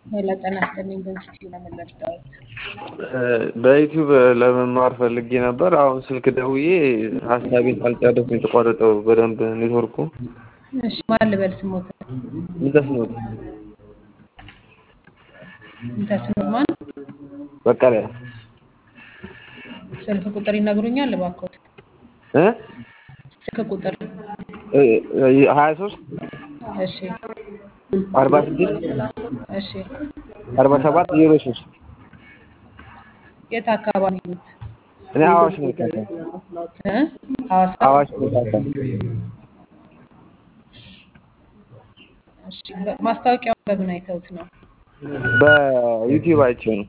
ሌላ ጤና ይስጥልኝ። በምስቲ ለምን ልርዳዎት? በዩቲዩብ ለመማር ፈልጌ ነበር። አሁን ስልክ ደውዬ ሀሳቤን ሳልጨርስ ነው የተቋረጠው በደንብ ኔትወርኩ። እሺ ማን ልበል ስሞት? ምንተስኖት ምንተስኖት ማን? በቀለ ስልክ ቁጥር ይነግሩኛል እባክዎት? እ ስልክ ቁጥር ሀያ ሶስት እሺ አርባ ስድስት እሺ አርባ ሰባት ዜሮ ሶስት የት አካባቢ ነው? እኔ አዋሽ ነው ካታ እ ሐዋሳ አዋሽ ነው ካታ እሺ ማስታወቂያውን በምን አይተውት ነው? በዩቲዩብ አይቼው ነው።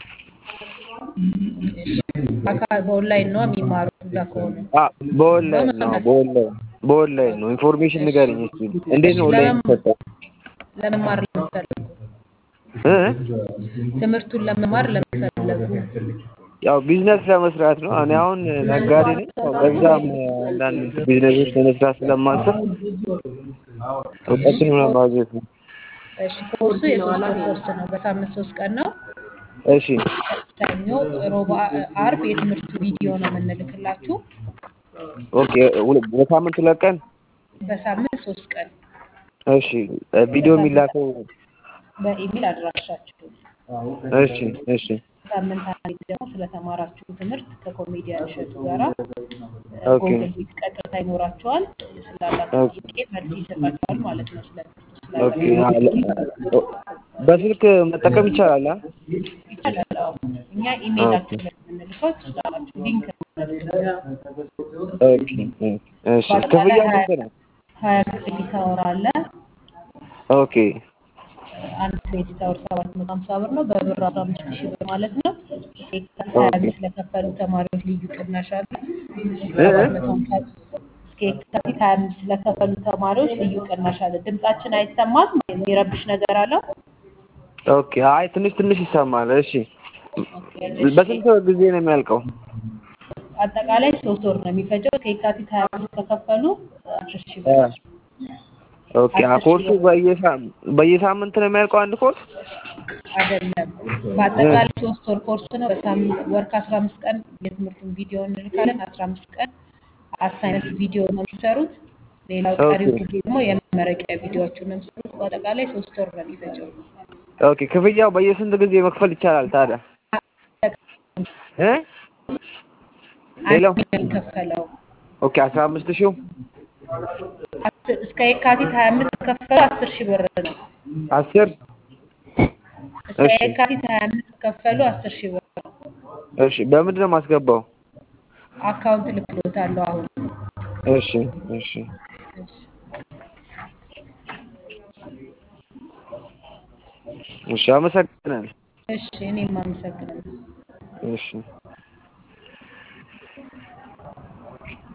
እሺ አካል በኦንላይን ነው የሚማሩት እዛ ከሆነ? አ በኦንላይን ነው በኦንላይን በኦንላይን ነው። ኢንፎርሜሽን ንገረኝ እስኪ እንዴት ነው ኦንላይን የሚሰጠው? ለመማር ለምትፈልጉ እ ትምህርቱን ለመማር ለምትፈልጉ ያው ቢዝነስ ለመስራት ነው። እኔ አሁን ነጋዴ ነኝ። ያው በዛም አንዳንድ ቢዝነሶች ለመስራት ስለማስብ እውቀትን ለማግኘት ነው። እሺ ኮርሱ የሶስት ወር ኮርስ ነው። በሳምንት ሶስት ቀን ነው። እሺ ሰኞ፣ ሮብ፣ አርብ የትምህርቱ ቪዲዮ ነው የምንልክላችሁ። ኦኬ ሁለ- በሳምንት ሁለት ቀን በሳምንት ሶስት ቀን እሺ ቪዲዮ የሚላከው በኢሜል አድራሻችሁ እሺ እሺ ሳምንት አንዴ ደግሞ ስለተማራችሁ ትምህርት ከኮሜዲያን እሸቱ ጋራ ኦኬ ጎግል ሚት ቀጥታ ይኖራቸዋል። ስላላችሁ ኦኬ ጥያቄ መልስ ይሰጣቸዋል ማለት ነው። ስለ ኦኬ ስላላችሁ አለ- በስልክ መጠቀም ይቻላል? አ? ይቻላል። አዎ እኛ ኦኬ ኢሜይላችሁ ላይ የምንልከው ትችላላችሁ። ሊንክ ኦኬ እሺ በአጠቃላይ ክፍያው ሀያ ስንት ነው? ሀያ ክሬዲት አወር አለ። ኦኬ አንድ ክሬዲት አወር ሰባት መቶ ሀምሳ ብር ነው። በብር አስራ አምስት ሺህ ብር ማለት ነው። የካቲት ሀያ ኦኬ አምስት ለከፈሉ ተማሪዎች ልዩ ቅናሽ አለ። እ ሰባት እ? መቶ ሀምሳ እስከ የካቲት ሀያ አምስት ለከፈሉ ተማሪዎች ልዩ ቅናሽ አለ። ድምጻችን አይሰማም? የሚረብሽ ነገር አለው? ኦኬ አይ ትንሽ ትንሽ ይሰማል። እሺ ኦኬ እሺ። በስንት ጊዜ ነው የሚያልቀው? አጠቃላይ ሶስት ወር ነው የሚፈጀው። ከየካቲት ሀያ አምስት ከከፈሉ አስር ሺህ እ ብር ኦኬ አ አስር ሺህ ኮርሱ ብር በየሳ- በየሳምንት ነው የሚያልቀው አንድ ኮርስ? አይደለም። እ በአጠቃላይ ሶስት ወር ኮርስ ነው። በሳምንት ወር ከአስራ አምስት ቀን የትምህርቱን ቪዲዮ እንልካለን። አስራ አምስት ቀን አሳይመንት ቪዲዮ ነው የሚሰሩት። ሌላው ኦኬ ቀሪው ጊዜ ደግሞ የመመረቂያ ቪዲዮዎቹን ነው የሚሰሩት። በአጠቃላይ ሶስት ወር ነው የሚፈጀው። ኦኬ ክፍያው በየስንት ጊዜ መክፈል ይቻላል ታዲያ? እ ሄሎ አንድ ነው የሚከፈለው። ኦኬ አስራ አምስት ሺው አስር- እስከ የካቲት ሀያ አምስት ከከፈሉ አስር ሺህ ብር ነው። አስር እስከ እሺ የካቲት ሀያ አምስት ከከፈሉ አስር ሺህ ብር ነው። እሺ በምንድን ነው የማስገባው? አካውንት ልክሎታለሁ አሁን። እሺ እሺ እሺ። እሺ አመሰግናለሁ። እሺ እኔም አመሰግናለሁ። እሺ